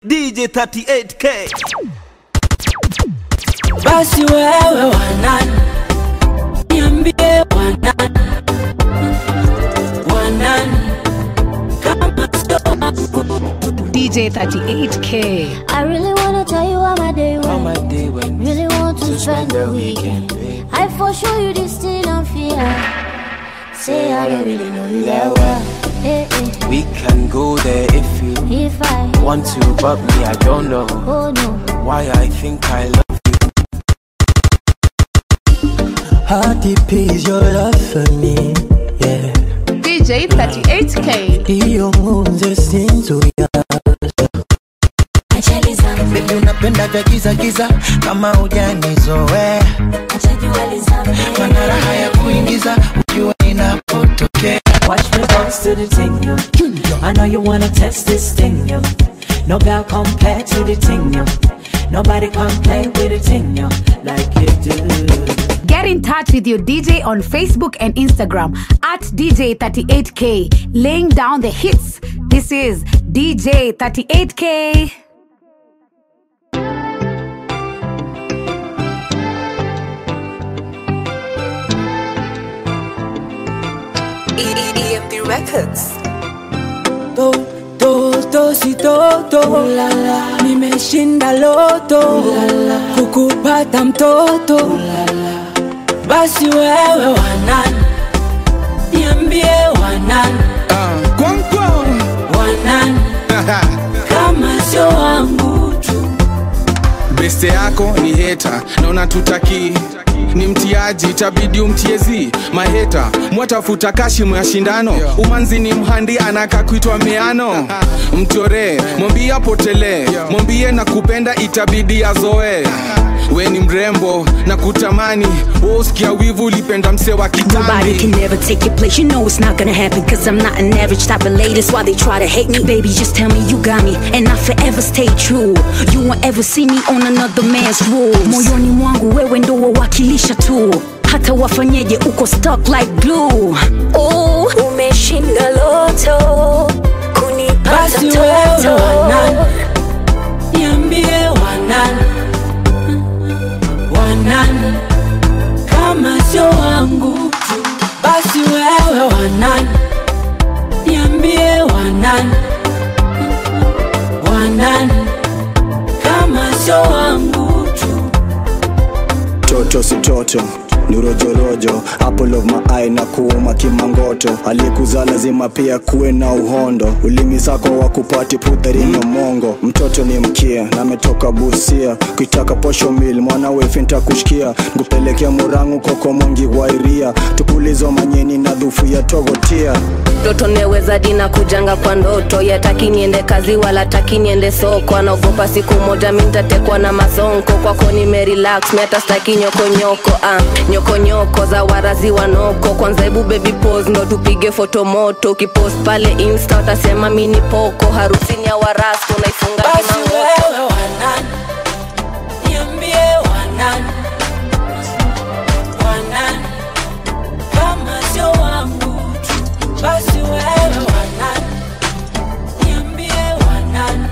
DJ 38K. basi wewe wanani niambie wanani wanani kama sio DJ 38K. I really wanna tell you how my day went. my day when Really want to spend the weekend. I for sure you this still don't feel. Say I don't really know you that well. Hey, hey, we can go there if you if I want to but me I don't know oh no, why I think I love How deep is your love for me? Yeah. DJ 38K. Hiyo ngunze sinzuya Baby unapenda vya giza giza kama hujanizoea Mana raha ya kuingiza ukiwa inapotokea Watch me bounce to the ting, yo. I know you wanna test this thing, yo. No girl compare to the ting, yo. Nobody can play with the ting, yo, like you do. Get in touch with your DJ on Facebook and Instagram at DJ38K, laying down the hits. This is DJ 38K. EMP Records. to to to si to to nimeshinda loto kukupata mtoto basi wewe wanani niambie wanani wanani kama sio wangu tu beste yako ni heta na unatutaki ni mtiaji itabidi umtiezi maheta mwatafuta kashimu ya shindano umanzi ni mhandi anaka kuitwa miano mchoree mwambie apotelee mwambie na kupenda itabidi azoe we ni mrembo na kutamani woskia wivu ulipenda mse wa Nobody can kitambi never take your place. You know it's not gonna happen. Cause I'm not an average type of lady. That's why they try to hate me. Baby, just tell me you got me. And I forever stay true. You won't ever see me on another man's rules. Moyoni mwangu wewe ndo wawakilisha tu. Hata wafanyeje uko stuck like glue. Oh, umeshinda loto. Kunipata basi wewe wanani niambie wanani wanani kama sio wangu tu basi wewe wanani niambie wanani wanani kama sio wangu tu toto si toto ni rojorojo apple of my eye na kuuma kimangoto aliyekuzaa lazima pia kuwe na uhondo ulimi zako wa kupati putharino mongo mtoto ni mkia na ametoka busia kuitaka posho mil mwana wefi ntakushkia nkupelekea murangu koko mwingi wairia tupulizo manyeni na dhufu ya togotia Ndoto neweza dina kujanga kwa ndoto yataki niende kazi wala taki niende soko anaogopa siku moja mi ntatekwa na masonko kwako nimerelax mi hata staki nyokonyoko ah, nyokonyoko za warazi wanoko kwanza hebu baby pose ndo tupige foto moto ukipost pale insta utasema mi ni poko harusini ya warasto naifunga basi kimangoto wewe wanani niambie wanani wanani kama sio wangu tu basi wewe wanani niambie wanani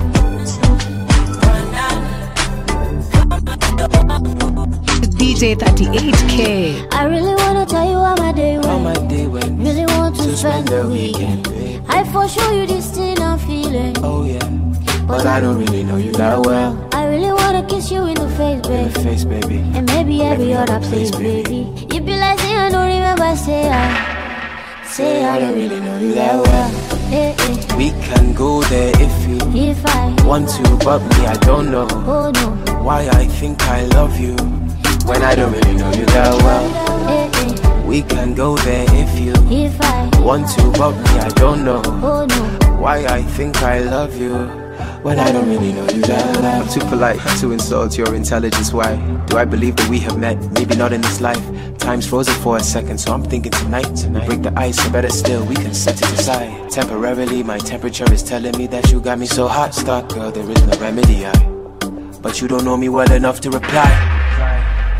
wanani kama sio wangu DJ 38K. I really wanna tell you how my day How went. my day went Really want to spend the weekend. babe. I for sure you this still I'm feeling. Oh yeah, but I don't really know you that well. I really wanna kiss you in the face, In the babe. face, baby. And maybe every Every other other place, place, baby. You be like, say I don't remember, say I, say I don't really know you that well. Hey, hey, We can go there if you if I, want to, but me I don't know oh no, why I think I love you when I don't really know you that well. hey, hey, We can go there if you if I, want to, but me I don't know oh no, why I think I love you when I don't really know you that well. I'm too polite to insult your intelligence. Why do I believe that we have met? Maybe not in this life. Time's frozen for a second, so I'm thinking tonight. Tonight, break the ice, or better still, we can set it aside. Temporarily, my temperature is telling me that you got me so hot. Stop, girl, there is no remedy. I, but you don't know me well enough to reply.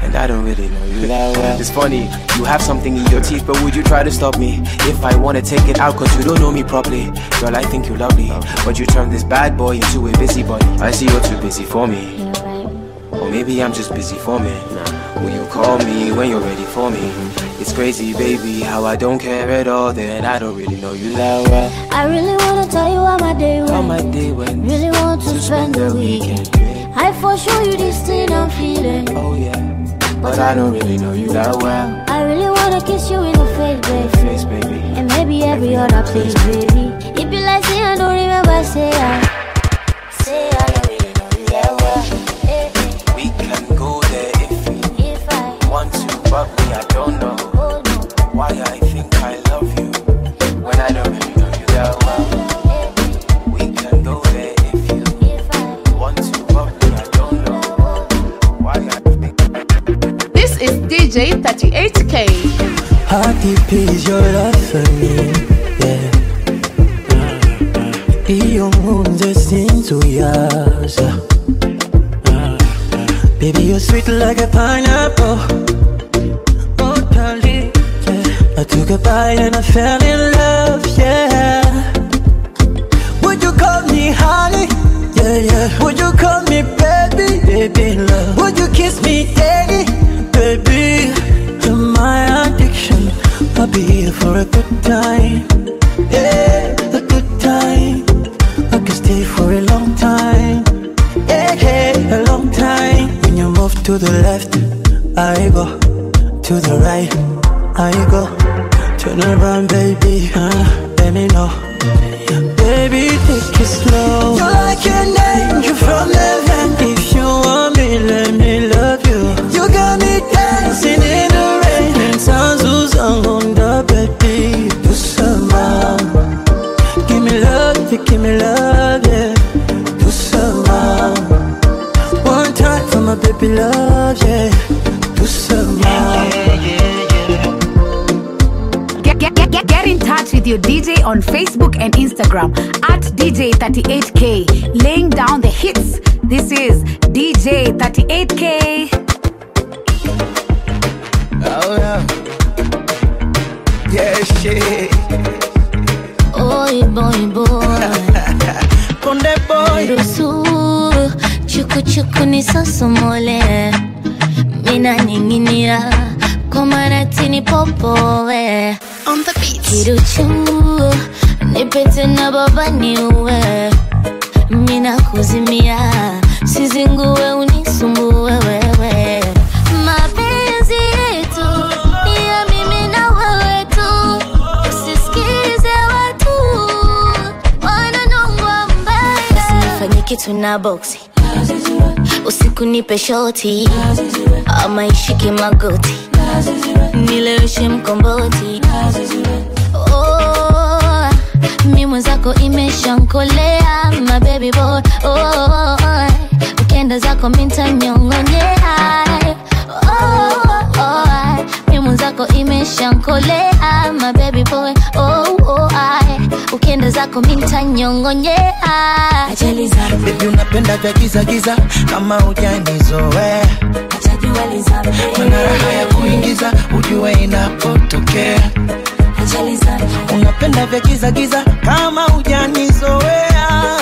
And I don't really know you that well. It's funny, you have something in your teeth, but would you try to stop me? If I wanna take it out, cause you don't know me properly. Girl, I think you're lovely. But you turn this bad boy into a busybody. I see you're too busy for me. Or maybe I'm just busy for me. Will you call me when you're ready for me? It's crazy, baby, how I don't care at all. Then I don't really know you that well. I really wanna tell you how my day went. How my day went. Really want to spend the weekend. I for sure you this thing I'm feeling. Oh yeah, but I don't really know you that well. I really wanna kiss you in the face, baby. Face, baby. And maybe every other place, baby. If you like, say I don't remember, say I. Say I don't really know you that well. Eh, eh. We can go there if we If I want to, but me, I don't know why I think I love you when I don't really know you that well. We can go there if you want to, but me, I don't know why I think. This is DJ 38K. How deep is your love for me? Yeah. Iyo nkunze sinzuyaza Baby, you're sweet like a pineapple Oh, darling, yeah. I took a bite and I fell in love, yeah Would you call me honey? Yeah, yeah Would you call me baby? Baby, love Would you kiss me daddy? Baby, you're my addiction I'll be here for a good time Yeah, a good time I can stay for a long time Yeah, yeah, a long time When you move to the left I go To the right I go Turn around baby uh, Let me know Baby, take it slow You're like an angel from heaven If you want me, let me love you You got me dancing in the rain And sounds on the baby Do some more Give me love, you give me love, yeah Do some more One time for my baby love, yeah Do some more Get, get, get, get, get in touch with your DJ on Facebook and Instagram at DJ38K, laying down the hits. This is DJ38K. Oh yeah. Yeah, shit. Oi, boy, boy. Konde boy. Ruhusu chuku chuku nisosomole, mina ninginia kwa maratini popowe. On the beat. Kiruchu nipete na baba niue, mina kuzimia sizingue unisumbue wewe. Mapenzi yetu ni ya mimi na wewe tu, usisikize watu wananongwa mbaya. Usinifanye kitu na boksi usiku nipe shoti ama ishike magoti nileweshe mkomboti oh, mi mwenzako imeshankolea my baby boy oh, ukienda zako mintanyongonyea oh, oh, mi mwenzako imeshankolea my baby boy oh, oh, ukienda zako mintanyongonyea ajali zangu Baby unapenda vya giza giza kama hujanizoea Mana raha ya kuingiza ujue inapotokea Unapenda vya giza giza kama hujanizoea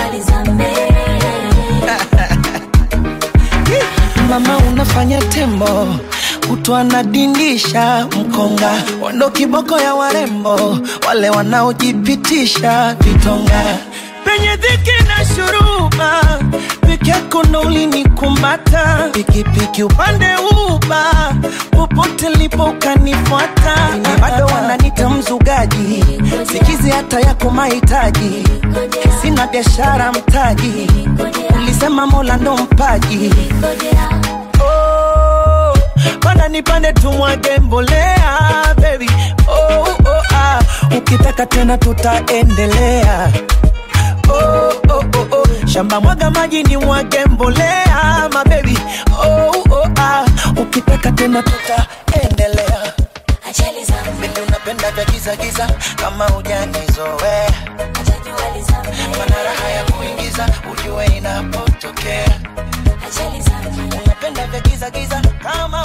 Mama unafanya tembo kutwa nadindisha mkonga wando kiboko ya warembo wale wanaojipitisha vitonga penye dhiki na shuruba peke yako ndo ulinikumata pikipiki upande uba popote lipo ukanifuata bado wananita mzugaji sikizi hata yako mahitaji sina biashara mtaji ulisema mola ndo mpaji oh, panda nipande tumwage mbolea baby oh, oh, ah. ukitaka tena tutaendelea oh, oh, oh, oh. shamba mwaga maji ni mwage mbolea mabebi oh, oh, ah. ukitaka tena tutaendelea Baby unapenda vya giza giza kama hujanizoea mana raha ya kuingiza ujue inapotokea Napenda vya giza giza kama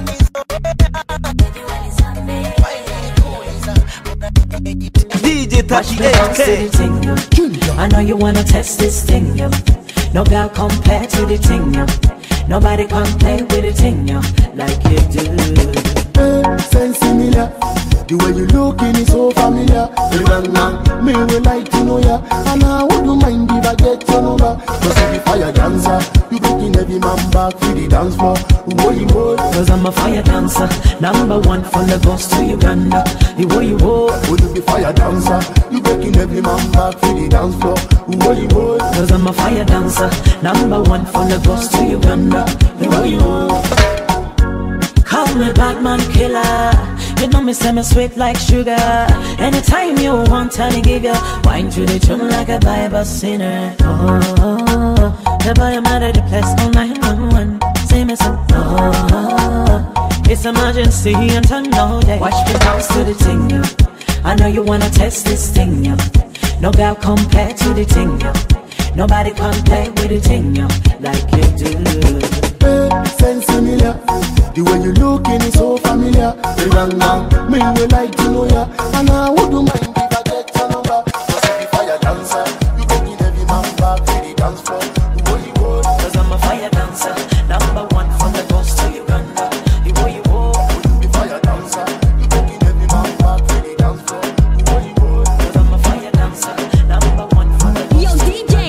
DJ Watch me bounce to the ting, yo. I know you wanna test this thing, yo. No girl compare to the ting, yo. Nobody can play with the ting, yo, like you do. Sense similar. The way you looking is so familiar. Bang bang, me will like to know ya. And I wouldn't mind if I get your number. Cause if you fire dancer, you breaking every man back to the dance floor. Boy, boy. Cause I'm a fire dancer, number one from Lagos to Uganda. You wo you wo. Would you be fire dancer? You breaking every man back to the dance floor. Boy, boy. Cause I'm a fire dancer, number one from Lagos to Uganda. You wo you wo. Call me Batman killer. You know me say me sweet like sugar. Anytime you want, tell me give ya wine to the tune like a Bible sinner. Oh, the boy I'm out of the place all night one. Say me some. Oh, it's emergency and time no day. Watch me bounce to the ting. yo. I know you wanna test this thing, yo. No girl compare to the ting, yo. Nobody can play with the ting, yo, like you do. Hey, sense similar. The way you looking is so familiar. Bang bang, me will like to know ya. And I wouldn't mind if I get your number. Cause if you fire dancer, you breaking every man back to the dance floor. Boy, boy. Cause I'm a fire dancer, number one from the coast to Uganda. You wo you wo. Be fire dancer, you breaking every man back to the dance floor. Boy, boy. Cause I'm a fire dancer, number one from the Yo, DJ.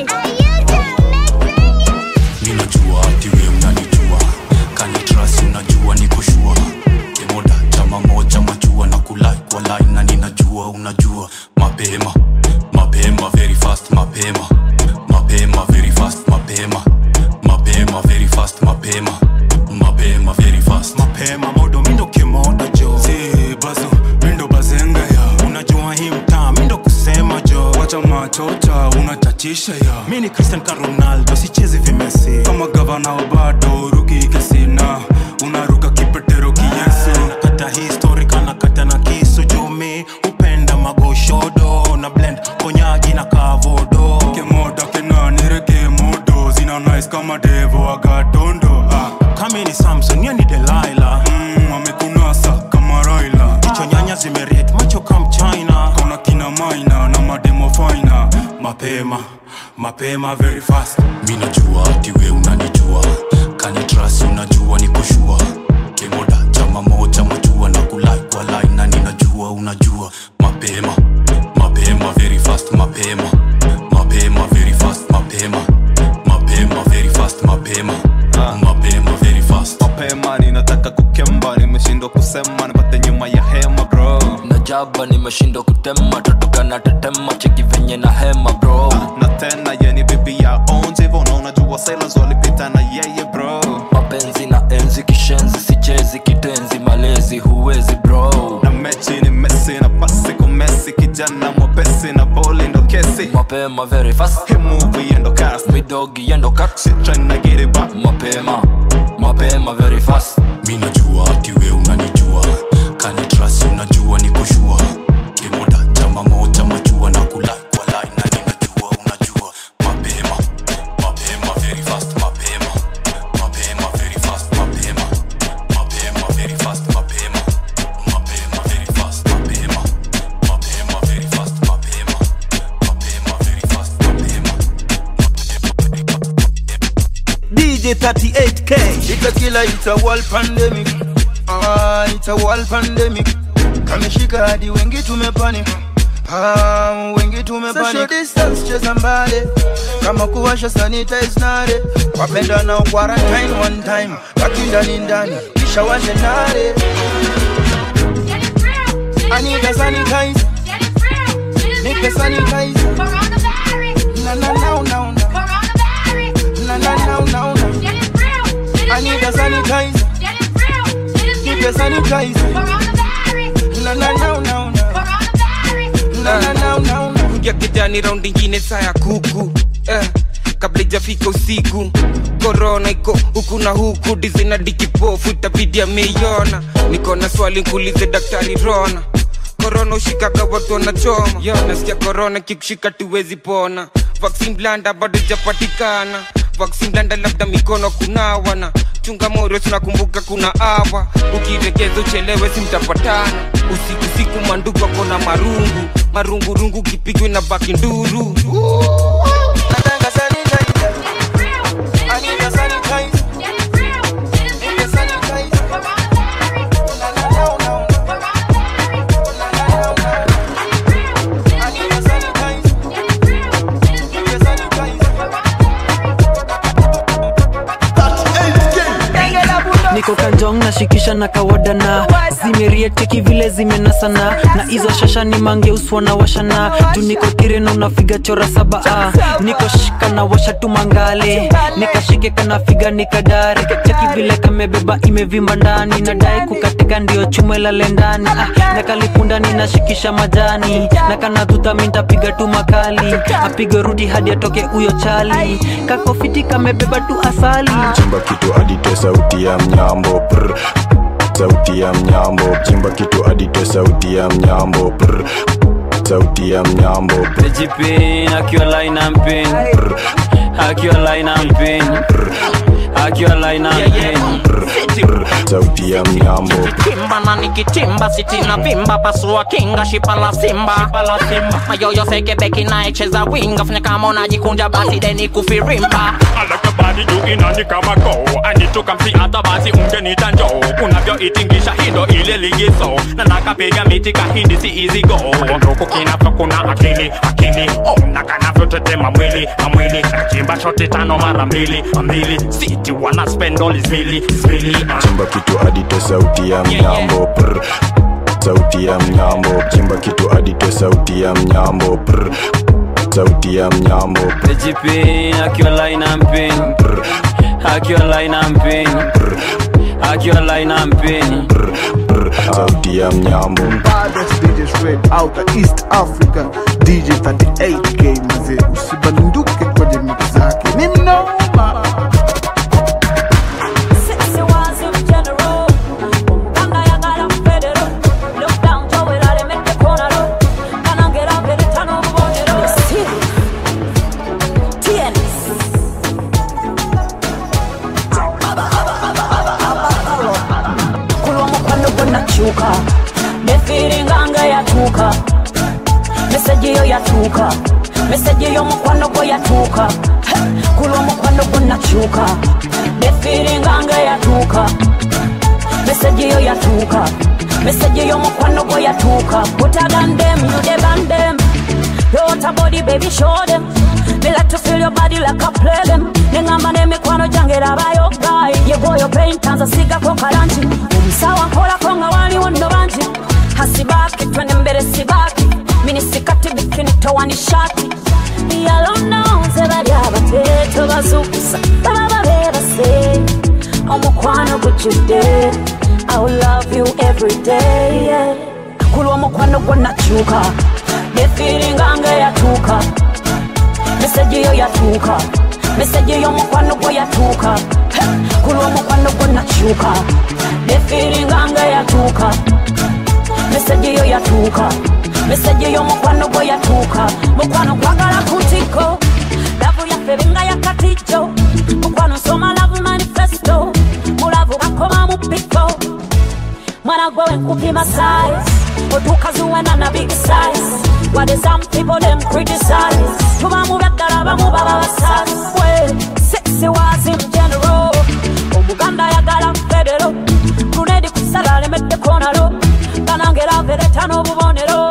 mi najua ati we unanijua kanitrasi unajua ni kushua kimoda chama moja machua na kulai kwa line na ninajua unajua mapema mapema very fast mapema mapema very fast mapema mapema very fast mapema mapema very fast mapema modo mindo kimoda jo si bazo mindo bazenga ya unajua hii mtaa mindo kusema jo wacha machota unatatisha ya mi ni cristian ka ronaldo sichezi vimesi kama gavana wa bado ruki kesina unaruka kipetero kiyesu nakata historika nakata na kisu jumi upenda magoshodo na blend konyagi na kavodo kemoda kenanireke modo zina nice kama devo agatondo ah. kami ni samson ye ni delaila mm, amekunasa kama raila jicho nyanya zimeriet macho kam china kona kina maina na mademo faina mapema mapema very fast mi najua ati we unanijua kanitrasi unajua ni kushua kimoda chama moja machua na kulai kwa line na ninajua unajua mapema mapema very fast mapema mapema very fast mapema mapema very fast mapema mapema very fast mapema ninataka kukemba nimeshindwa kusema nipate nyuma ya hema bro najaba nimeshindwa kutema totoka na tetema cheki venye na hema bro na tena yeni bibi ya onje hivyo na unajua sailors walipita na yeye bro mapenzi na enzi kishenzi sichezi kitenzi malezi huwezi bro na mechi ni mesi na pasi kwa mesi kijana mwepesi na boli ndo kesi mapema very fast hii movie endo cast midogi endo cut shit trying to get it back mapema mapema very fast mi najua ati we unanijua kanitrasi unajua ni kushua kimoda chama moja machua na kulai kwa line na ninajua unajua mapema mapema very fast mapema mapema very fast mapema mapema very fast mapema mapema very fast mapema mapema very fast mapema mapema very fast mapema DJ 38K. It's a killer, it's a world pandemic. Ah, it's a world pandemic. Kameshika hadi wengi tumepanic. Ah, wengi tumepanic. Social distance cheza mbali. Kama kuwasha sanitize nare. Wapenda nao quarantine one time. Baki ndani ndani. Kisha washe nare. I need a sanitizer. Nipe sanitizer. Na na na na na. Na na na na na. I need a sanitizer. Keep a sanitizer. Na na na na na. Na na na na na. kuja kijani raundi ingine saa ya kuku eh, kabla ijafika usiku korona iko huku na huku dizina dikipofu itabidi ameiona niko na swali nkuulize daktari rona korona ushikaga watu wanachoma yo nasikia korona kikushika tuwezi pona vaksin blanda bado ijapatikana vaccine blanda labda mikono kunawana chunga moyo tunakumbuka kuna awa ukiregeza uchelewe simtapatana usiku siku mandugu ako na marungu marungurungu kipigwe na baki nduru Nataka sanitizer. I need a sanitizer. Need a sanitizer. Na, na, na, na. Na, na, na, na. I need a sanitizer. Need a sanitizer. niko kanjong nashikisha na kawadana zimerieteki vile zimenasana na hizo shasha ni mangeuswa na washana juu niko kireno nafiga chora saba ah. niko shika na washa tu mangale nikashike kanafiga nikadare cheki vile kamebeba imevimba ndani nadai kukatika ndio chuma ilale ndani ah. na kalipundani nashikisha majani na kanadhuta mintapiga tu makali apige rudi hadi atoke huyo chali kakofiti kamebeba tu asali chimba kitu adite sauti ya mnyambo prr. sauti ya mnyambo chimba kitu adite sauti ya mnyambo prr. sauti ya mnyambo Pejipin, akiwa line and pin Akiwa line and pin Akiwa line and pin sauti ya mnyambo kimba na nikitimba sitina vimba pasua kinga shipa la simba mayoyo sekebeki naecheza winga fanya kama unajikunja basi deni kufirimba alakabadi juu inani kama go anitoka msi hata basi ungenita njoo unavyoitingisha hindo ile ligizo na nakapiga miti kahindi si easy go nduku kinavyo kuna akili akili oh, na kanavyotetema mwili na mwili nachimba shoti tano mara mbili mbili siti wana spendoli zmili zmili chimba kitu adite sauti ya mnyambo prr. sauti ya mnyambo chimba kitu adite sauti ya mnyambo prr. sauti ya mnyambo Pejipin, akiwa line and pin Akiwa line and pin Akiwa line and pin sauti ya mnyambo baddest DJ straight out of East Africa DJ 38K mzee usibanduke kwenye mix zake ni mnoma kulwa mukwano gwenakyuka nefiringanga yatuuka meseji yo yatuuka meseji y'omukwano gwe yatuuka kulwa omukwano gwenakyuka nefiringanga yatuuka meseji yo yatuuka meseji y'omukwano gwe yatuuka utagandem yudebandem yota body baby show them me like to feel your body like a play them nengamba n'emikwano gyange rabayo guy yegoyo paintanza sigako kalanti omusawa nkolako nga waliwo nno bangi hasibaki twende mbere sibaki minisikati bikini towani shati yalononze bali abateto bazukusa baba babebase omukwano gujjudde I will love you every day yeah. kulwa omukwano gwonakyuka nefiringanga yatuuka meseji yo yatuuka meseji y'omukwano gwe yatuuka kulwa omukwano gwonakyuka nefiringanga yatuuka meseji yo yatuuka meseji y'omukwano gwe yatuuka mukwano kwagala kutiko lavu yaffe binga yakatijo mukwano nsoma lavu manifesto mulavu bakoma mu piko mwana gwe wenkupima size otuuka zuwena na big size What is some people them criticize tuba mu byaddala bamu baba basaswe sexy was in general omuganda ayagala federo grunedi kusala alemedde konalo banange lavereta n'obubonero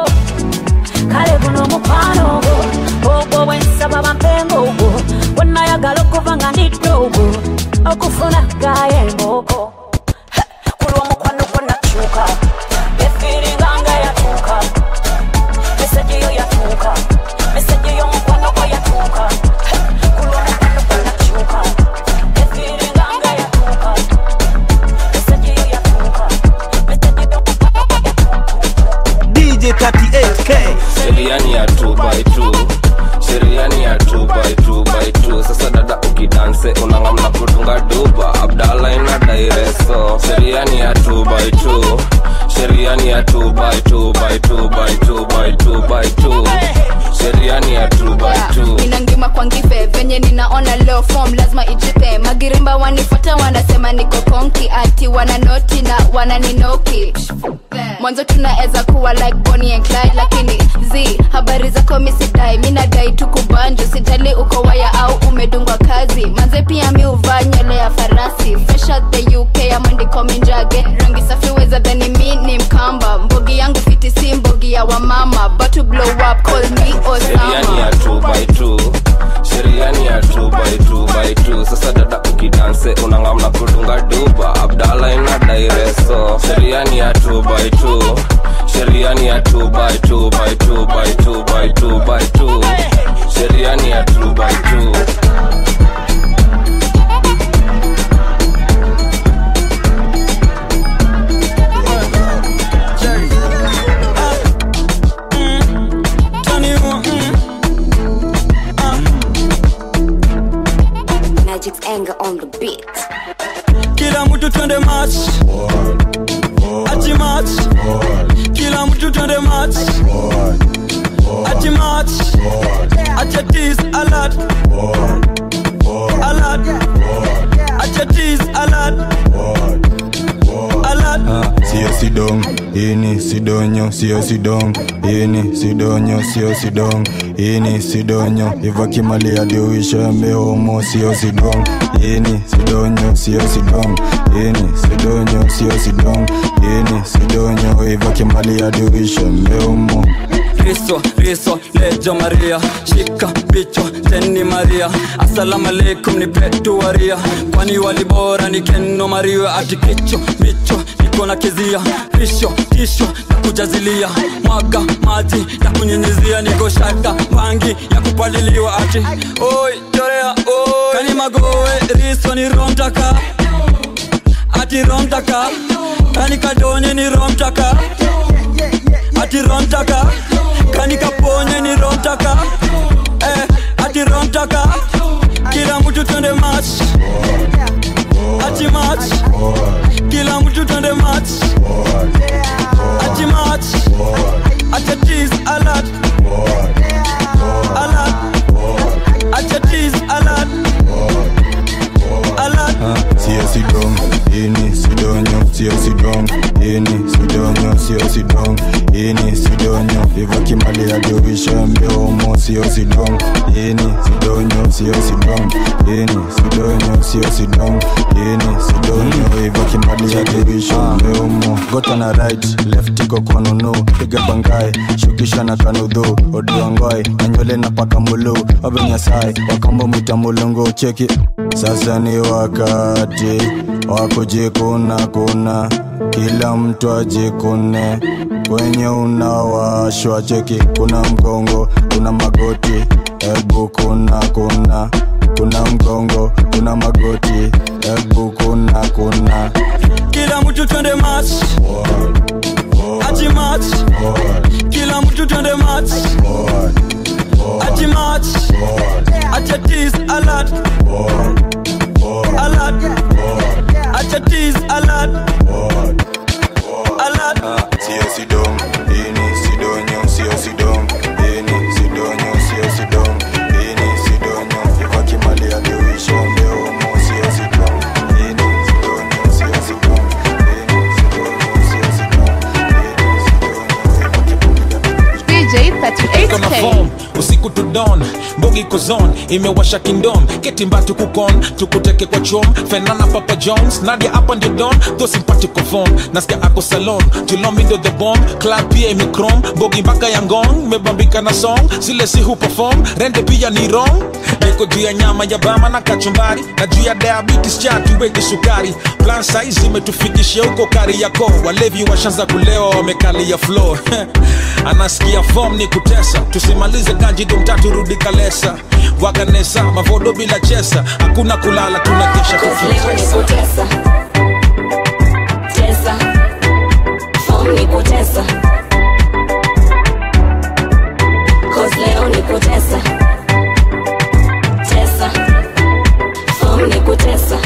kale guno omukwano ogwo ogwo bwensaba bampenga ogwo bwenayagala okuva nga ndidde ogwo okufuna gaye embooko kulwa omukwano gwonakyuka efiringanga yatuuka meseji yo yatuuka meseji y'omukwano gwe yatuuka kulwa omukwano gwonakyuka efiringanga yatuuka meseji yo yatuuka DJ 38K sheria ni ya 2 by 2 sheria ni ya 2 by 2 by 2 sasa dada ukidanse unangamna kutunga duba abdala ina form lazima ijipe magirimba wanifuata wanasema niko konki ati wananoti na wananinoki mwanzo tunaweza kuwa like Bonnie and Clyde lakini z habari zako misidai mi nadai tu kubanju sijali uko waya au umedungwa kazi manze pia mi uvaa nywele ya farasi fresh out the uk amandiko minjage rangi safi weza dhani mi ni mkamba mbogi yangu fiti si mbogi ya wamama but to blow up call me sheria ni ya osama 2 by 2 sheria ni ya 2 by 2 by 2 sasa dada ukidanse unangamna kudunga duba abdala ina daireso sheria ni ya 2 by 2 sheria ni ya 2 by 2 by 2 by 2 by 2 by 2 sheria ni ya 2 by 2 Magic's anger on the beat. kila mtu twende match ati match kila mtu twende match ati match acha tease alert alert acha tease alert alert sio sidong ini sidonyo sio sidong ini sidonyo sio sidong ini sidonyo ivakimali adiuisha mehomo sio sidong ini sidonyo sio sidong ini sidonyo sio sidong ini sidonyo ivakimali adiuisha mehomo riso riso lejo maria shika bicho teni maria asalamu alaikum ni petuaria kwani walibora ni keno maria ati kicho micho niko na kizia risho tisho na kujazilia mwaga maji ya kunyenyezia niko shaka mangi ya kupaliliwa ati oi chorea oi kani magowe riso ni romtaka ati romtaka kani kadonye ni romtaka ati romtaka kani kaponye ni romtaka eh, ati romtaka kila mtu twende match ati match kila mtu twende match ati match acha tease alert alert acha tease alert alert sio sidong ini sidonyo sio sidong ini sidonyo sio sidong ini sidonyo ivakimali adiuisha mbeomo sio sidong ini sidonyo sio sidong ini sidonyo sio sidong ini sidonyo ivakimali adiuisha mbeomo gota na right left iko kwa nunu piga bangai shukisha na kanudhu odiongoi na nywele na paka mulu abenyasai wakambo mwita mulungu cheki sasa ni wakati wa kujikuna kuna kila mtu ajikune kwenye unawashwa cheki kuna mgongo kuna magoti ebu kuna kuna kuna mgongo kuna magoti ebu kuna kuna kila mtu twende match ati match kila mtu twende match ati match acha tease alert alert acha tease alert alert sio sidong ini sidonyo sio sidong ini sidonyo sio sidong ini sidonyo ivakimali adiuisha mbeomo sio sidong ini sidonyo sio sidong ini sidonyo sio sidong DJ Iko na 38K. form usiku to dawn mbogi iko zone imewasha kingdom ketimba tukukon tukuteke kwa chom fenana papa jones nadia hapa ndio don tho simpatiko phone nasikia ako salon julomindo the bomb club pia imikrom mbogi mpaka ya ngong mebambika na song zile si hu perform rende pia ni wrong niko juu ya nyama ya bama na kachumbari na juu ya diabetes cha tuweke sukari plan size imetufikishia huko kari yako walevi washanza kulewa wamekalia floor anasikia form ni kutesa tusimalize kanji dumtatu rudi kalesa waganesa mavodo bila chesa hakuna kulala tunakesha Kutesa. Tesa. Form ni kutesa. Cause leo ni kutesa. Tesa. Form ni kutesa.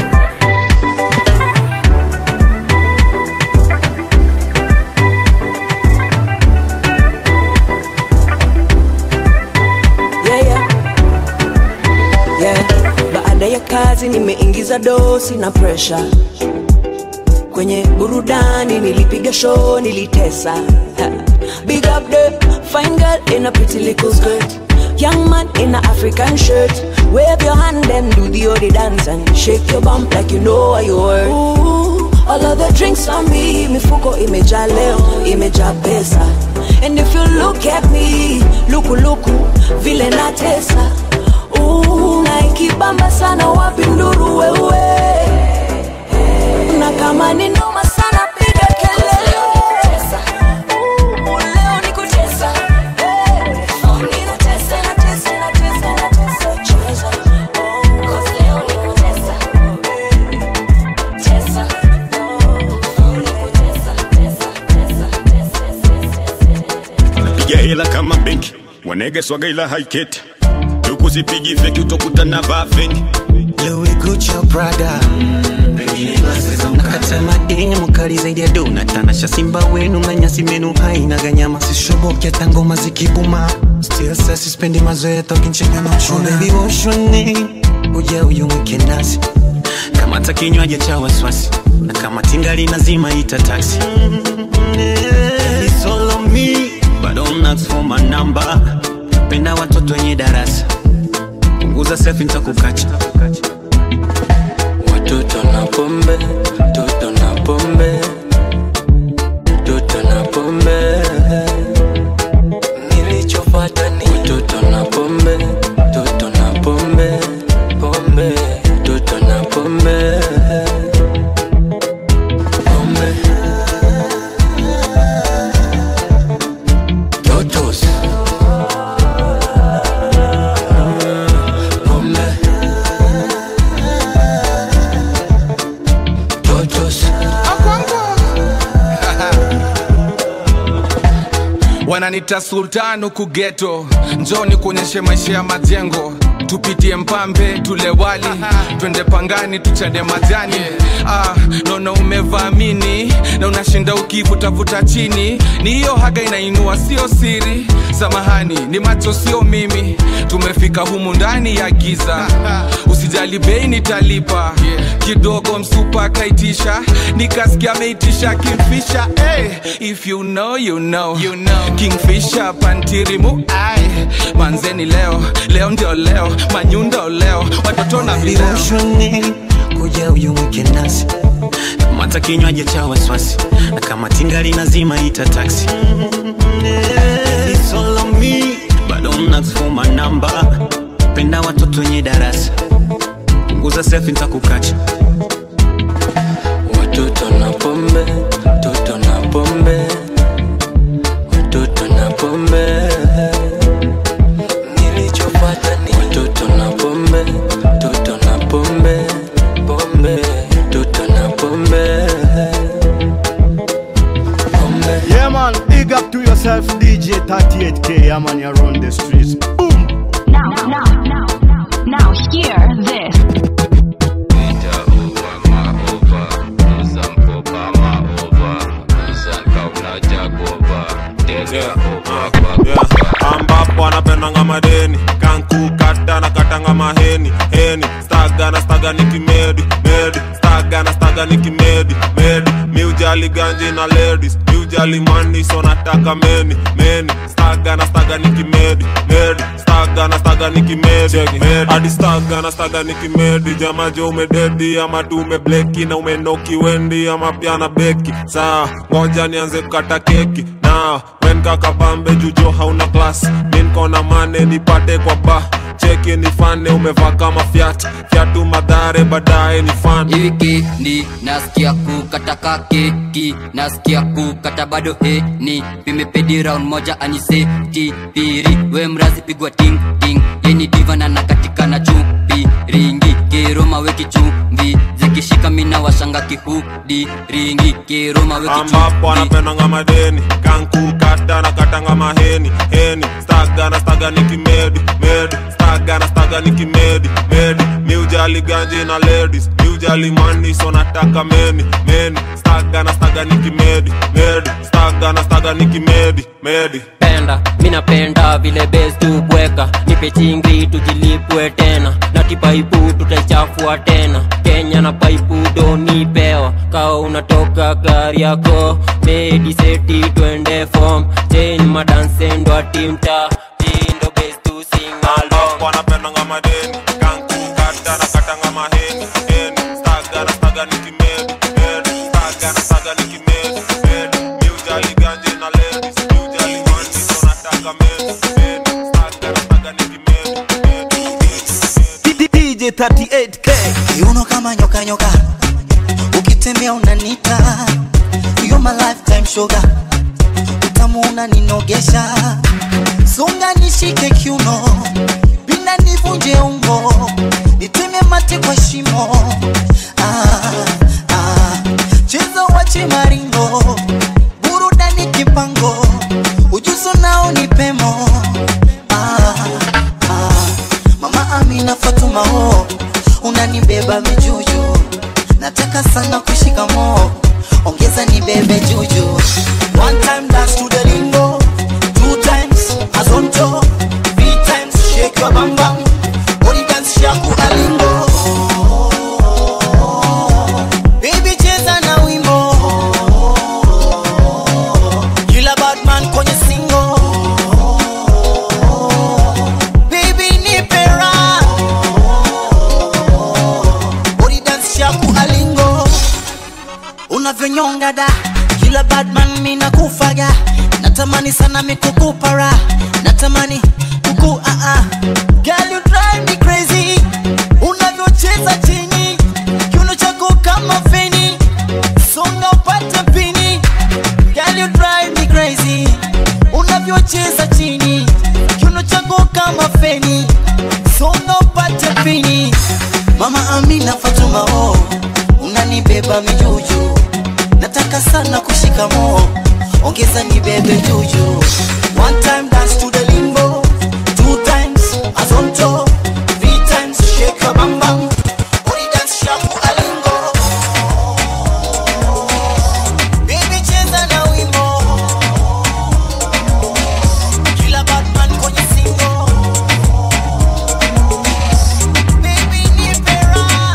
yeah, yeah. Yeah. baada ya kazi nimeingiza dosi na presha kwenye burudani nilipiga show nilitesa Ha. big up the fine girl in a pretty little skirt young man in a african shirt wave your hand and do the odi dance and shake your bump like you know what you worth Ooh, all of the drinks on me mifuko imejaa leo imejaa pesa and if you look at me lukuluku vile natesa Ooh, na ikibamba sana wapi nduru wewe na kama ni noma sana piga kelele Ooh, leo ni kutesa. Hey, oh, ninatesa, natesa, natesa, natesa, cheza. Oh, 'cause leo ni kutesa. Tesa. Oh, ni kutesa, tesa, tesa, piga hela kama benki wanege swaga ila haiketi tukuzipigi feki utokutana vaa fengi Louis Gucci au Prada nakata madini mukali zaidi ya dona tanasha simba wenu manyasi menu haina ganyama sishoboki hata ngoma zikibuma still sa sispendi mazoea tokinchega na uchuna baby woshone uja uyumwike nasi kamata kinywaji cha waswasi na kama tingali nazima ita taxi It's all on me but don't ask for my number penda watoto wenye darasa punguza selfie nitakukacha Watoto na pombe, toto na pombe, toto na pombe. Nilichofuata ni watoto na pombe, toto na pombe, pombe, toto na pombe, pombe. Totos. Pombe. Totos. wananita sultan huku geto njoni kuonyeshe maisha ya majengo tupitie mpambe tule wali twende pangani tuchade majani ah, naona umevamini na unashinda ukivutavuta chini ni hiyo haga inainua sio siri samahani ni macho sio mimi tumefika humu ndani ya giza usijali bei nitalipa kidogo msupa akaitisha nikasikia ameitisha kimfisha hey, if you know, you know. You know. kingfisha pantirimu ai manzeni leo leo ndio leo manyundo leo watoto na vileo Viroshone kuja uyumwike nasi kamata kinywaji cha waswasi na kama tingali nazima ita taxi It's all on me but don't ask for my number penda watoto wenye darasa punguza selfie nitakukacha Watoto na pombe, toto na pombe, watoto na pombe. Nilichofuata ni watoto na pombe, toto na pombe, pombe, toto na pombe, pombe. Yeah, man, big up to yourself, DJ 38K. Yeah, man, you're on the streets. Boom. Now, now, now, now, now, hear this. ambapo anapendanga madeni kankukata na katanga maheni heni staga na staga ni kimedi medi staga na staga ni kimedi medi miujali ganji na ladies miujali mani so nataka meni meni staga na staga ni kimedi medi staga na staga ni kimedi medi hadi staga na staga ni kimedi jamajo umededi ama tu umebleki na umenoki wendi ama pia na beki saa ngoja nianze kukata keki na wen kakapambe jujo hauna klas minkona mane nipate kwa ba cheki nifane umevaa kama fyat fyatu madhare baadaye ni fan wikendi nasikia kukata keki nasikia kukata bado heni pimepedi round moja aniseti piri we mrazi pigwa ting ting yeni divana na katika na chupi ringi kiroma weki chumvi zikishika mina washanga kihudi ringi kiroma weki ambapo chumvi anapendanga madeni kankukata na katanga maheni heni staga na staga ni kimedi medi staga staga na staga nikimedi medi miujali ganji na ladies miujali mani so nataka meni meni staga na staga nikimedi medi staga na staga nikimedi medi penda minapenda vile bes tubweka nipe chingri tujilipwe tena na kipaipu tutaichafua tena kenya na paipu donipewa kawa unatoka gari yako medi seti twende fom chen madansendwa timta tindo bes tu singalong wanapendanga madeni kankukata na katanga maheni heni staga na staga nikimedi medi staga na staga nikimedi medi miujali ganji na ladies miujali mani so nataka medi medi staga na staga nikimedi DJ 38K kiuno kama nyoka nyoka ukitembea unanita You're my lifetime sugar utamu unaninogesha songa nishike kiuno pinda nivunje ungo niteme mate kwa shimo ah, ah. cheza wache maringo burudani kipango ujuzo nao ni pemo ah, ah. mama amina fatuma ho unanibeba mijuju nataka sana kushika mo ongeza nibebe juju one time dance to the lingo two times azonto three times shake your bam bam body dance shaku alingo baby cheza na wimbo kila badman kwenye singo baby nipe raha body dance shaku alingo unavyonyonga da kila badman mina kufaga natamani sana mikukupara natamani kuku uh -uh. Girl, you drive me crazy unavyocheza chini kiuno chako kama feni songa upate pini Girl, you drive me crazy unavyocheza chini kiuno chako kama feni songa upate pini mama amina fatuma oh unanibeba mijuju nataka sana kushika mo ongeza nibebe juju one time dance to the limbo two times azonto three times shake your bam bam body dance shaku alingo baby cheza na wimbo kila batman kwenye singo baby nipe raha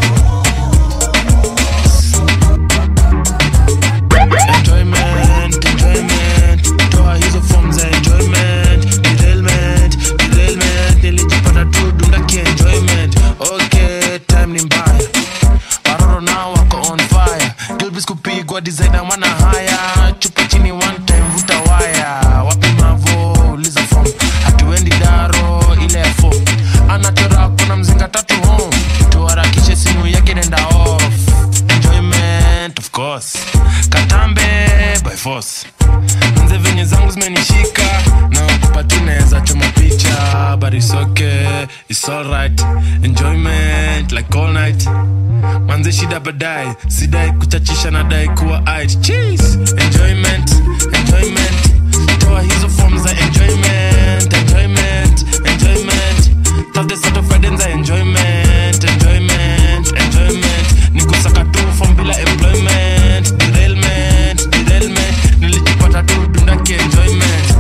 Enjoyment, enjoyment, toa hizo form za enjoyment, derailment, derailment, nilijipata tu dundaki enjoyment. Okay, time ni mbaya, waroro nao wako on fire, gilbis kupigwa designer wana haya, chupa chini one time vuta waya, wapi mavo uliza form, hatuendi daro ile ya form, anachora kuna mzinga tatu home, tuharakishe simu yake nenda off, enjoyment of course katambe by force nze venye zangu zimenishika na kupati naweza choma picha but it's okay it's alright enjoyment like all night manze shida baadaye sidai kuchachisha na dai kuwa it cheese enjoyment enjoyment toa hizo form za enjoyment enjoyment enjoyment Thursday Saturday Friday za enjoyment enjoyment enjoyment nikusaka tu form bila employment derailment derailment nilijipata tu dundaki enjoyment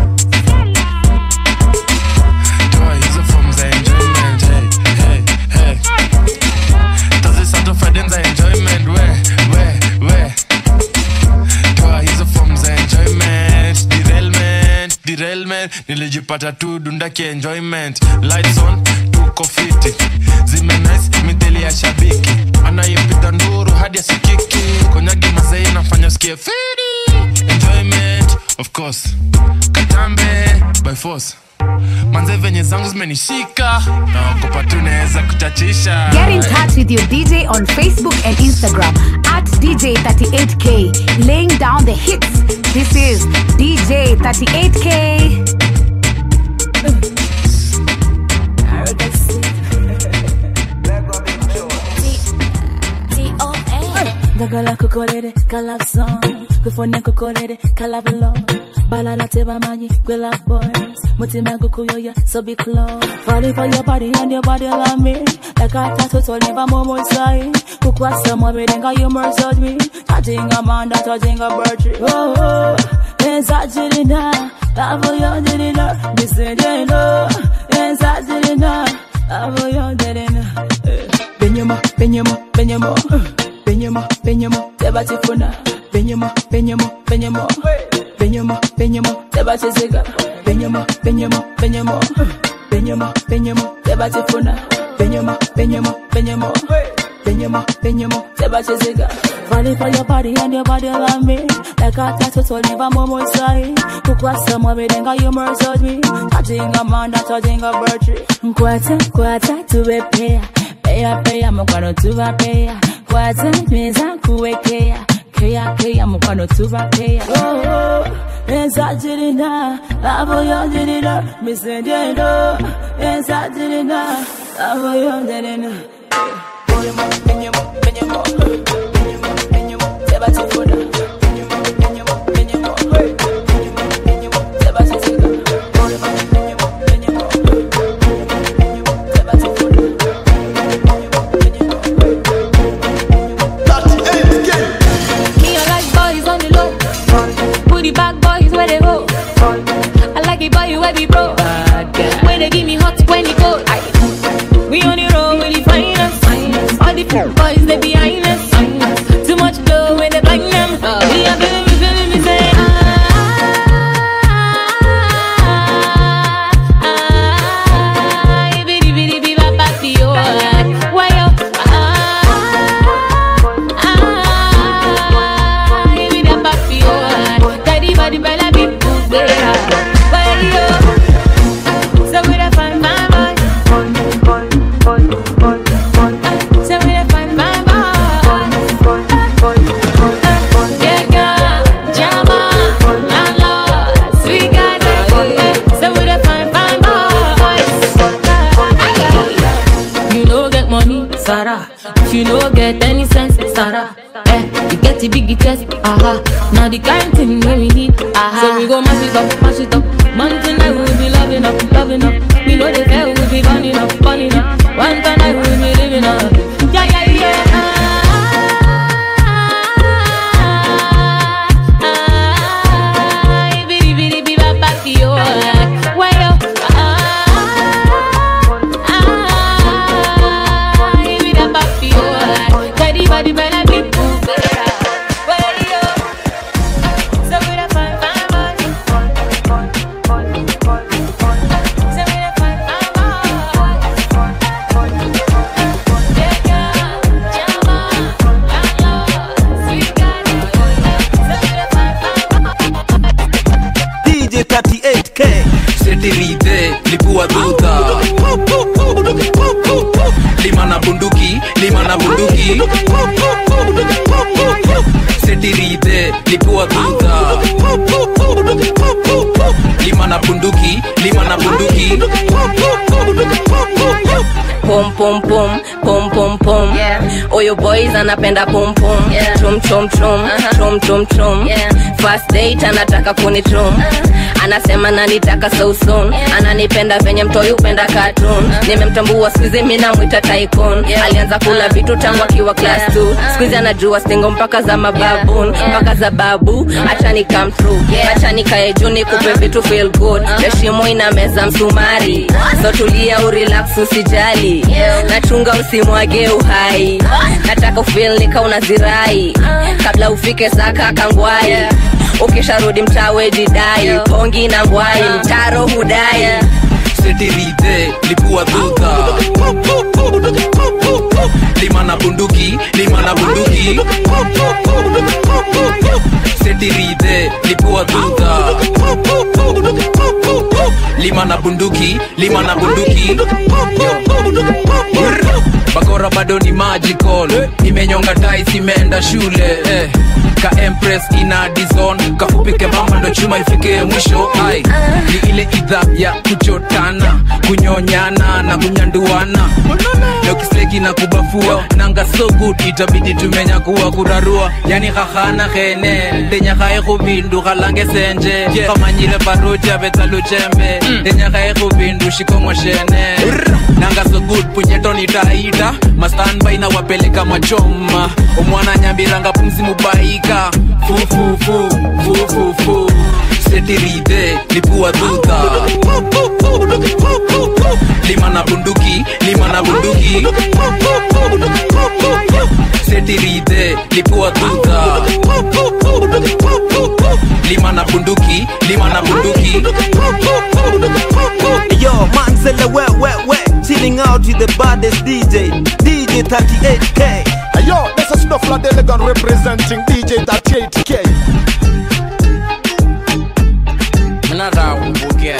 toa hizo form za enjoyment hey, hey, hey. Thursday Saturday Friday za enjoyment we we we toa hizo form za enjoyment derailment derailment nilijipata tu dundaki enjoyment lights on tuko fiti zime nice mithili ya shabiki anayepita nduru hadi asikiki konyagi mazei nafanya sikie fiti enjoyment of course katambe by force manze venye zangu zimenishika naogopa tu naweza kuchachisha Get in touch with your DJ on Facebook and Instagram at DJ38K, laying down the hits. This is DJ38K. ndagala kukolere kalab song kufune kukolere kalab love balala teba manyi gwe love boys mutima gukuyoya so be close falling for your body and your body love me like a tattoo to never more more side kukwasa mwaberenga you murdered me tajinga manda tajinga bird oh oh enzajirina love yo dirina misendeno enzajirina love yo dirina Benyama, Benyama, Benyama, Benyama, Benyama, Tebatifuna, Benyama, Benyama, Benyama, Benyama, Benyama, Tebatizega, Benyama, Benyama, Benyama, Benyama, Benyama, Tebatifuna, Benyama, Benyama, Benyama, Benyama, Benyama, Tebatizega. Falling for your body and your body love me Like a tattoo to leave a moment side Kukwasa mwaberenga you murdered me Tajinga manda tajinga bird Nkwata, kwata, tuwepea Peya peya mukwano tuba peya kwata nyweza kuwekea keya keya mukwano tuba peya oh, oh. enzajirina lavo yondirina misendendo enzajirina lavo yondirina Benyamo, benyamo, benyamo, benyamo, benyamo, tebatifuna. Benyamo, benyamo, benyamo, benyamo, benyamo, tebatifuna. Benyamo, benyamo, benyamo, benyamo, benyamo, tebatifuna. Me, I like boys on the low. Booty back boys where they go. I like it boy where we bro. Where they give me hot when it go. We on the road with the finest. All the f- boys they behind us. Too much dough when they blind them. We are feeling me, feeling me say. ah, bitty, bitty, bitty, bop, bop, yo. Why yo? You no get money, Sarah. If you no get any sense, Sarah. Eh, you get the big chest, aha. Now the kind thing when we need, aha. So we go mash it up, mash it up. Man tonight we'll be loving up, loving up. We know they fair, we'll be burning up, burning up. One tonight we'll be living up. Yeah, yeah, yeah. Ah, bitty, bitty, bitty, bop, bop, yo. Why yo? DJ 38K setirite lipua dhudha lima na bunduki lima na bunduki setirite lipua dhudha lima na bunduki lima na bunduki pom pom pom pom pom pom oyo boys anapenda pom pom chum chum chum chum chum chum first date anataka kunichum anasema nanitaka so soon ananipenda venye mtoi upenda cartoon nimemtambua skuizi mi namwita tycoon alianza kula vitu tangu akiwa class 2 skuizi anajua stingo mpaka za mababun mpaka za babu achani come true achani kae juu nikupe vitu feel good heshimo ina meza msumari so tulia urelax usijali nachunga usimwage uhai nataka ufil nika unazirai kabla ufike saka kangwai ukisharudi mtawe jidai pongi na ngwai mtaro hudai setirite lipua dhudha lima na bunduki lima na bunduki setirite lipua dhudha lima na bunduki lima na bunduki Yo. bakora bado ni magical imenyonga tais imeenda shule eh. ka empress ina dizon kafupike mama ndo chuma ifike mwisho ai ni ile idha ya kuchotana kunyonyana na kunyanduana lokisleki na kubafua nanga so good itabidi tumenya kuwa kurarua yani khahana khene ndenyakhae khubindu khalange senje khamanyile paruja betsa luchembe ndenyakhae khubindu shikongo shene nanga so good punyetoni taita mastanbai na wapeleka machoma omwana nyambiranga pumzi mubaika fufufu fufufu setiride lipua dhudha lima na bunduki lima na bunduki setiride lipua dhudha lima na bunduki lima na bunduki Yo, Manzella, where, where, where? Chilling out with the baddest DJ, DJ 38K. Yo, this is Snuff Delegan representing DJ 38K. Mnataka kumbukia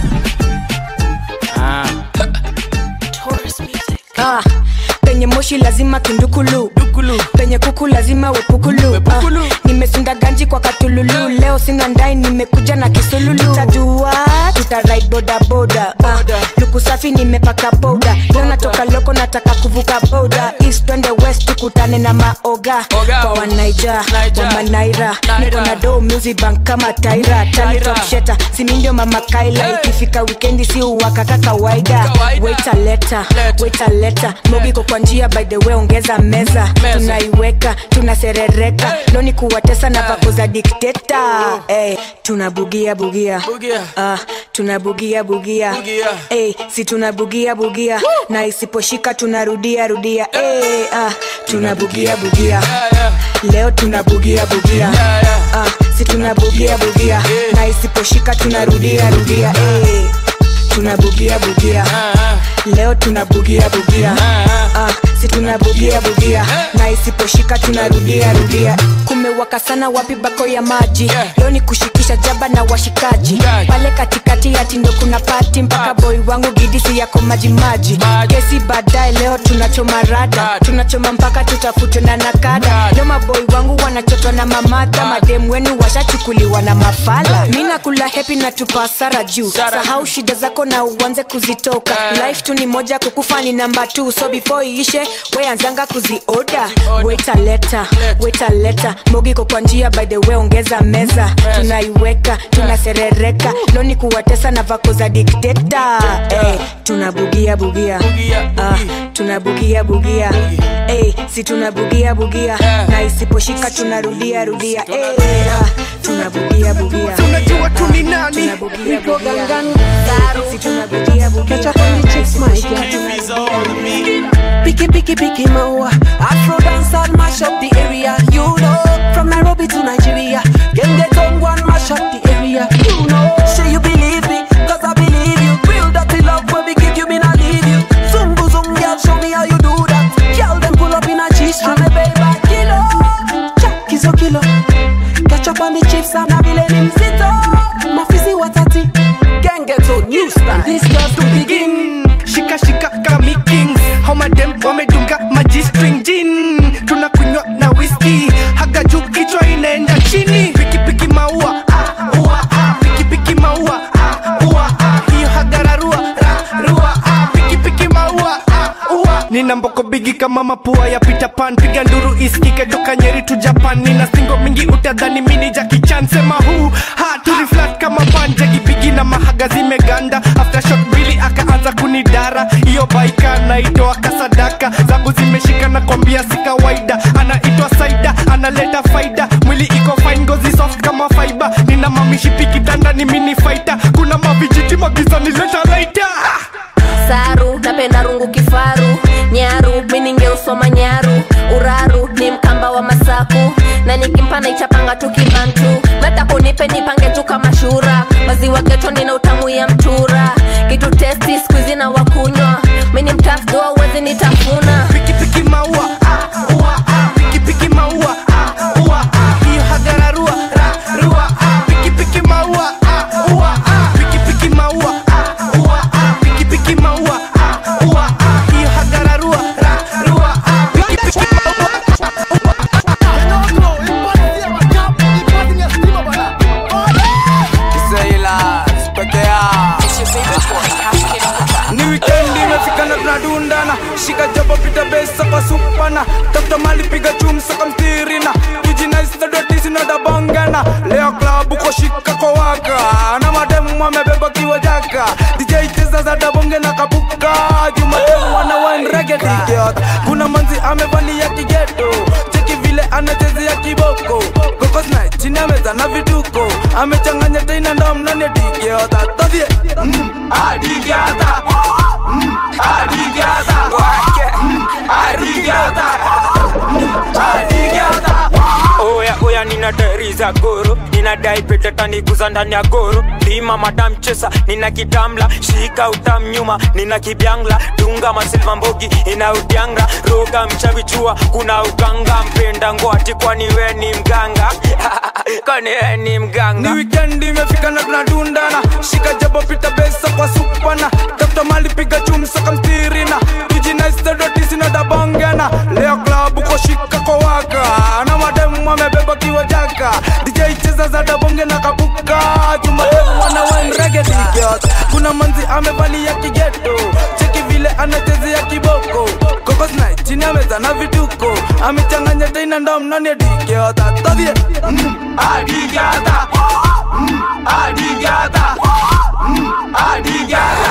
Ah, penye moshi lazima kindukulu penye kuku lazima wepukulu Ah, nimesunda ganji kwa katululu leo sina ndai nimekuja na kisululu tajua tutarit bodaboda Ah, luku safi nimepaka boda leo natoka loko nataka kuvuka boda east twende west tukutane na maoga kwa wanaija wamanaira niko na do music bank kama taira talitopsheta simindio mama kaila ikifika wikendi si uwakaka kawaida waita leta waita leta mogiko kwa njia by the way ongeza meza tunaiweka tunaserereka loni kuwatesa na vako za dikteta hey, tunabugia bugia ah, tunabugia bugia hey, si tunabugia bugia na isiposhika tunarudia rudia hey, ah, tunabugia bugia leo tunabugia bugia ah, si tunabugia bugia na isiposhika tunarudia rudia hey, tunabugia bugia leo tunabugia bugia ah, si tunabugia bugia na isiposhika tunarudia rudia kumewaka sana wapi bako ya maji leo ni kushikisha jaba na washikaji pale katikati ya tindo kuna pati mpaka boy wangu gidisi yako maji maji kesi baadaye leo tunachoma rada tunachoma mpaka tutafutwe na nakada leo maboy wangu wanachotwa na mamadha mademu wenu washachukuliwa na mafala mi nakula hepi na tupasara juu sahau shida zako na uanze kuzitoka life tu ni moja kukufa ni namba t so before iishe weanzanga kuzioda wetaleta wetaleta mogiko kwa njia by the way ongeza meza tunaiweka tunaserereka loni kuwatesa na vako za dikteta hey, tunabugia bugia ah, tunabugia bugia hey, si tunabugia bugia na isiposhika tunarudia rudia hey, ah, tunabugia bugia unajua tu ni nani niko gangani si tunabugia bugia Picky, picky, picky, maua. Afro dance and mash up the area. You know, from Nairobi to Nigeria. Can get on one mash up the area. You know, say you believe me, cause I believe you. Real dirty love when we give you, me not leave you. Zungu zung, girl, show me how you do that. Girl, then pull up in a G-string. I'm a baby kilo. Jack is a kilo. Catch up on the chips and I be letting him sit up. Mafisi watati. Gang get on new style. This girl's to begin. shika shika kami kings homadem wamedunga maji string jin tunakunywa na whisky haga juu kichwa inaenda chini pikipiki maua ah, ua, ah. pikipiki maua ah, ua, ah. hiyo hagararua ra, rua ah. pikipiki maua ah, ua. nina mboko bigi kama mapua ya Peter Pan piga nduru isikike toka nyeri tu japan nina singo mingi utadhani mini jakichan sema huu ha turiflat kama panjagi bigi na mahaga zimeganda after shot mbili akaanza kunidara hiyo baika naitoa kasadaka zangu zimeshika na kwambia si kawaida anaitwa saida analeta faida mwili iko fine ngozi soft kama fiber nina mamishipi kitanda ni mini fighter kuna mavijiti magizani leta laita saru napenda rungu kifaru nyaru miningeusoma nyaru uraru ni mkamba wa masaku na nikimpa naichapanga tu kibantu meta kunipe nipange tu kama shura maziwa geto nina utamu ya mtura kitu testi skuizi na wakunywa mini mtafdoa uwezi nitafuna pikipiki maua ah, ua, ah. pikipiki maua ah, ua, ah. hiyo hagararua ra, rua ah. pikipiki maua ah, ua, ah. pikipiki maua ah, ua, ah. pikipiki maua ah, ua, ah. hiyo hagararua ra, supana tafuta mali piga chumsaka mtirina tujinaistadotisinadabongana leo klabu koshika kwa waka na mademu amebeba kiwa jaka dj cheza za dabonge na kabuka jumademu wana wanregediot kuna manzi amevalia kigeto cheki vile anachezea kiboko kokosna chini ameza na vituko amechanganya teina ndomnane digiota todhie mm, adigiata mm, adigiata wake mm, adigiata adigiata oya oya nina dari za goro ninadai pete taniguza ndani ya goro lima madam chesa nina kitamla shika utam nyuma nina kibyangla dunga masilva mbogi ina udyanga roga mchavichua kuna uganga mpenda ngwati kwani we ni mganga kwani we ni mganga ni wikendi imefika na tunadundana shika jabo pita besa kwa supana tafuta mali piga chumsaka mtirina tujinaistadotisinadabongana leo klabu koshika kwa waka na mademu amebeba kiwa jaka dj cheza za dabonge na kabuka jumademu wana wanregedigot kuna manzi amevalia kigeto cheki vile anachezea kiboko kokosna chini ameza na vituko amechanganya teina ndomnani digiota todhie mm, adigata mm, adigata mm, adigata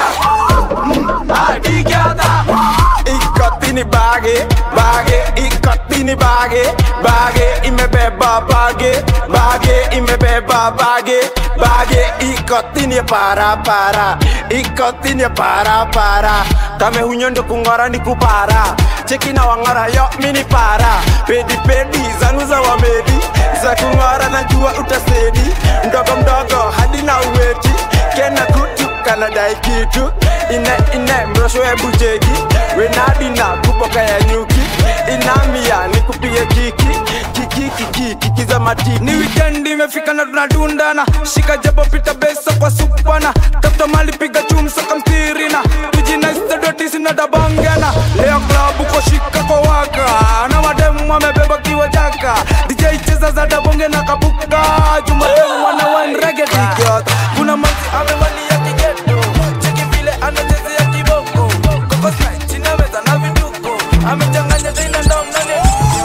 mm, adigata ikotini bage bage ikotini bage bage imebeba bage bage imebeba bage bage ikotini para para ikotini para para kame hunyondo kungora ni kupara cheki na wangora yo mini para pedi pedi zangu za wamedi za kungora na jua utasedi mdogo mdogo hadi na uweti kena kutu kanadai kitu ine ine mrosho ebu jegi wenadina kuboka ya nyuki inamia nikupige kiki kiki kiki kiki za matiki ni wikendi imefika na tunadundana shika jabo pita besa kwa supana tafuta mali piga chumsaka mtirina tujinaistadotisinadabongana leo klabu koshika kwa waka na mademu amebeba kiwa jaka dj cheza za dabonge na kabuka jumademu wana wanregedigot kuna manzi amevalia kigeto cheki vile anachezea kiboko kokosna chini ameza na vituko amechanganya teina ndomnani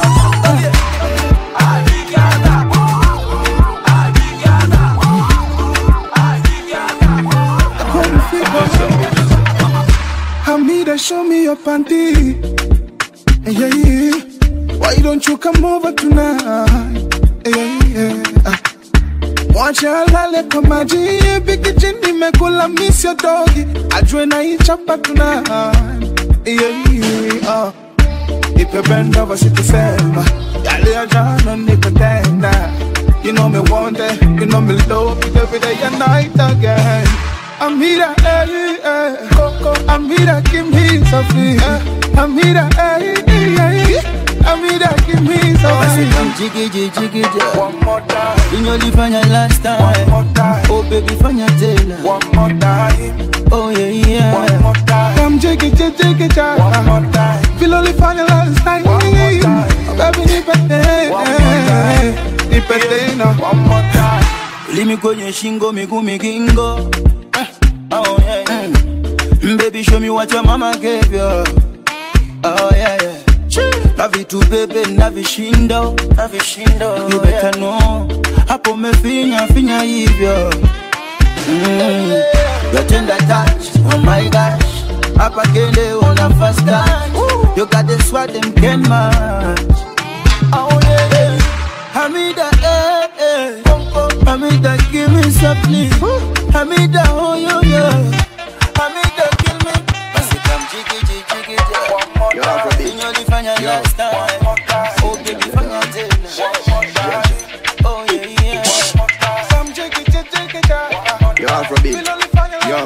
Hamida, show me your panty. Yeah, yeah. Why don't you come over tonight? Yeah, yeah. Mwacha lale kwa maji Biki chini mekula miss your doggy Ajwe na ichapa tonight Yeah, yeah, uh. Nipe bend over sikusema Yale ya jana nikutenda You know me want it You know me love it every day and night again Amira, eh, eh, Coco, Amira, give me something. Eh, Amira, eh, eh, eh, Amira, give me Basi something. come jiggy jiggy jiggy jiggy. One more time. Inyolifanya last time. One more time. Oh baby fanya tena. One more time. Oh yeah yeah. One more time. Come jiggy, jiggy, jiggy, jiggy. One more time. Feel only funny last time. One more time. Oh, baby, nipe tena. One more time. Nipe tena. One more time. Limi kwenye shingo miguu migingo. Eh, Oh yeah. Mm. Baby show me what your mama gave you. Oh yeah yeah. Na vitu bebe na vishindo, na vishindo. You better know. Hapo mefinya finya hivyo. Mm. Your tender touch, oh my gosh. Hapa kende una fast touch. You got the swag them can match. Oh yeah, yeah. Hamida, eh, eh. Hamida, give me something. Hamida, oh yo yo. Hamida, kill me. Basi come jiggy jiggy jiggy jiggy. Yo, Afrobeat. Inyolifanya last time. Oh baby, fanya tena. Oh yeah yeah. Come jiggy, jiggy, jiggy, jiggy. Yo, Afrobeat. Yo.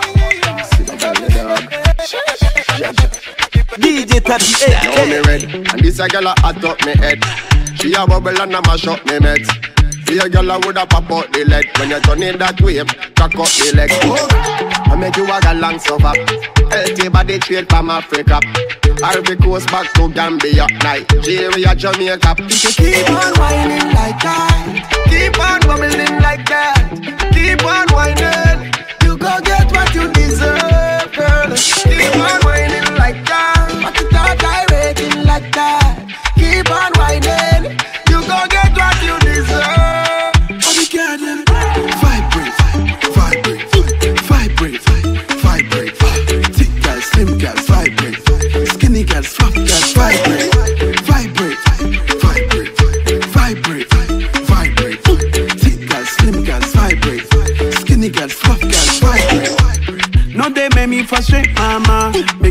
DJ 38 Now me red, and this a girl a hot up me head. She a bubble and a mash up me meds. See a girl a woulda pop out the leg when you turn in that wave, cock up the leg. I make you a galang suffer. Healthy body straight from Africa. Ivory Coast back to Gambia, Nigeria, Jamaica. You keep on whining like that, keep on bubbling like that, keep on whining. You go get what you deserve, girl. Keep on whining like that, but you start gyrating like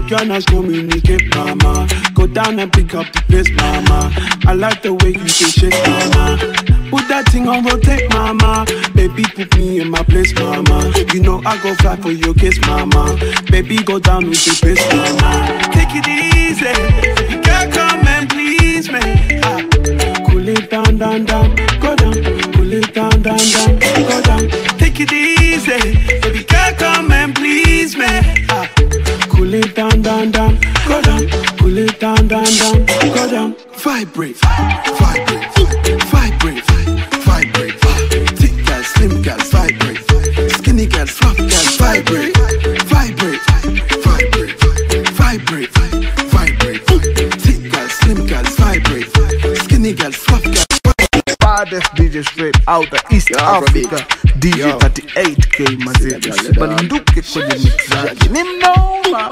cannot communicate, mama. Go down and pick up the pace, mama. I like the way you can shake, mama. Put that thing on rotate, mama. Baby, put me in my place, mama. You know I go fly for your kiss, mama. Baby, go down with the pace, mama. Take it easy. You can't come and please me. Ah. Cool it down, down, down. Go down. Cool it down, down, down. Go down. Take it easy. Baby, can't come and please me. Ah. Cool it down, down, down. Go down. Cool it down, down, down. Go down. Vibrate, vibrate, vibrate, vibrate. Thick girls, slim girls, vibrate. Skinny girls, fluff girls, vibrate, vibrate, vibrate, vibrate, vibrate. Thick girls, slim girls, vibrate. Skinny girls, fluff girls. baddest DJ straight out of East Africa DJ 38K mazee usibanduke kwenye mix zake ni mnoma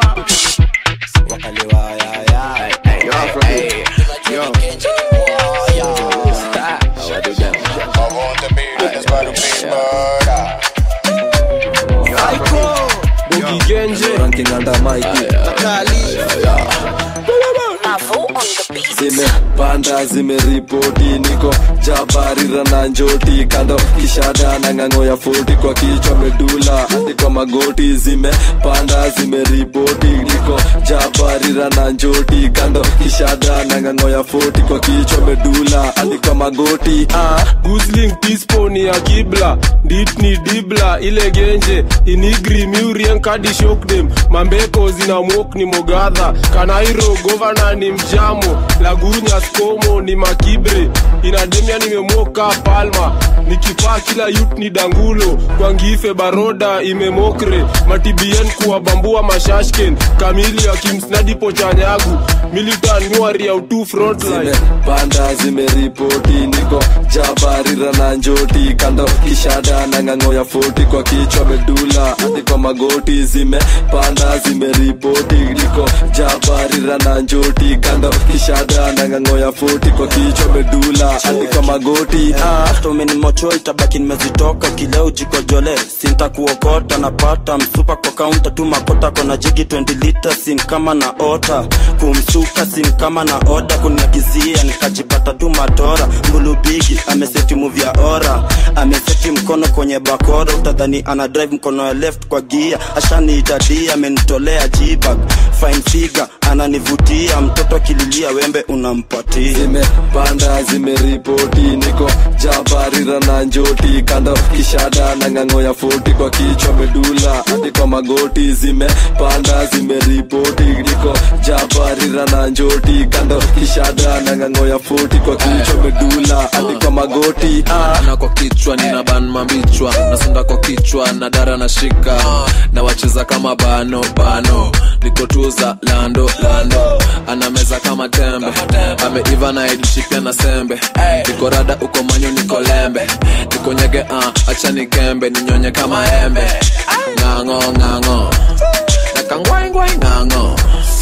zimepanda zimeripoti niko jabarira na njoti kando kishada na ng'ang'o ya foti kwa kichwa medula hadi kwa magoti zimepanda zimeripoti niko jabarira na njoti kando kishada na ng'ang'o ya foti kwa kichwa medula hadi kwa magoti ah. gusling tisponi ya kibla dit ni dibla ile genje inigri miurien kadi shokdem mambeko zina mok ni mogadha kanairo govana ni mjamo lagunya skomo ni makibre inademia nimemoka palma nikipaa kila yut ni dangulo kwangife baroda imemokre matibien kuwabambua mashashken kamili akimsnadipo chanyagu militan nyuari ya utu frontline zimepanda zimeripoti niko jabarira na njoti kando kishada na ng'ang'o ya foti kwa kichwa medula hadi kwa magoti zimepanda zimeripoti niko jabarira na njoti kando kishada na ng'ang'o ya foti kwa kichwa medula hadi kwa magoti ah. hata umenimocho itabaki nimezitoka kileo jikojole sinta kuokota napata msupa kwa kaunta tu makota kona jigi 20 lita sim kama na ota kumsuka sim kama na oda kuniagizia nikajipata tu matora mbulubigi ameseti muvya ora ameseti mkono kwenye bakora utadhani ana drive mkono ya left kwa gia ashaniitadia amenitolea jibag fine figure ananivutia mtoto akililia wembe unampatia zimepanda zimeripoti niko jabarira na njoti kando kishada na ng'ang'o ya foti kwa kichwa medula hadi kwa magoti zimepanda zimeripoti niko jabarira na njoti kando kishada na ng'ang'o ya foti kwa kichwa medula hadi kwa magoti ah. na kwa kichwa nina ban mambichwa nasonda kwa kichwa na dara na shika na wacheza kama bano bano nikotuza lando lando anameza kama tembe ameiva na idishipia na sembe niko rada uko manyo niko lembe niko nyege uh, acha nikembe ninyonye kama embe ng'ang'o ng'ang'o nakangwaingwai ng'ang'o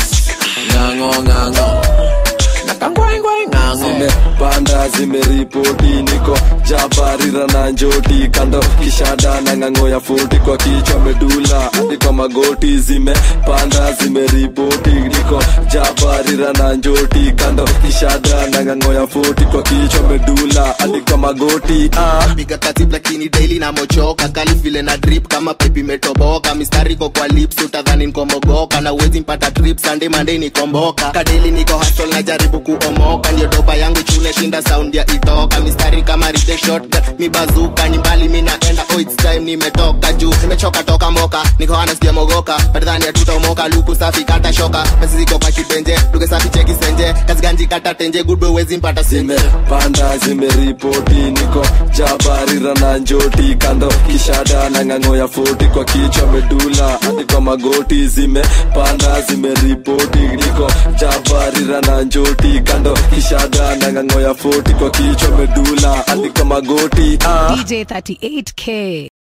ng'ang'o ng'ang'o nakangwaingwai ng'ang'o zimepanda zimeripoti niko jabarira na njoti kando kishada na ng'ang'o ya foti kwa kichwa medula hadi kwa magoti zimepanda zimeripoti niko jabarira na njoti kando kishada na ng'ang'o ya foti kwa kichwa medula hadi kwa magoti ah. piga katib lakini daily na mochoka kali vile na drip kama pipi imetoboka mistari ko kwa lips utadhani nikomogoka na uwezi mpata trip sunday monday nikomboka kadeli niko hustle na jaribu kuomoka ndio doba yangu chule shinda sound ya itoka mistari kama ride shotgun mi bazuka ni mbali mi naenda oh it's time nimetoka juu nimechoka toka moka niko ana sija mogoka badhani hatutaomoka luku safi kata shoka pesa ziko kwa kibenje duke safi cheki senje kazi ganji kata tenje good boy wezi mpata senje panda zimeripoti niko jabarira na njoti kando kishada na ng'ang'o ya foti kwa kichwa medula hadi kwa magoti zimepanda zimeripoti niko jabarira na njoti kando kishada na ng'ang'o ya foti kwa kichwa medula hadi kwa magoti ah. DJ 38K.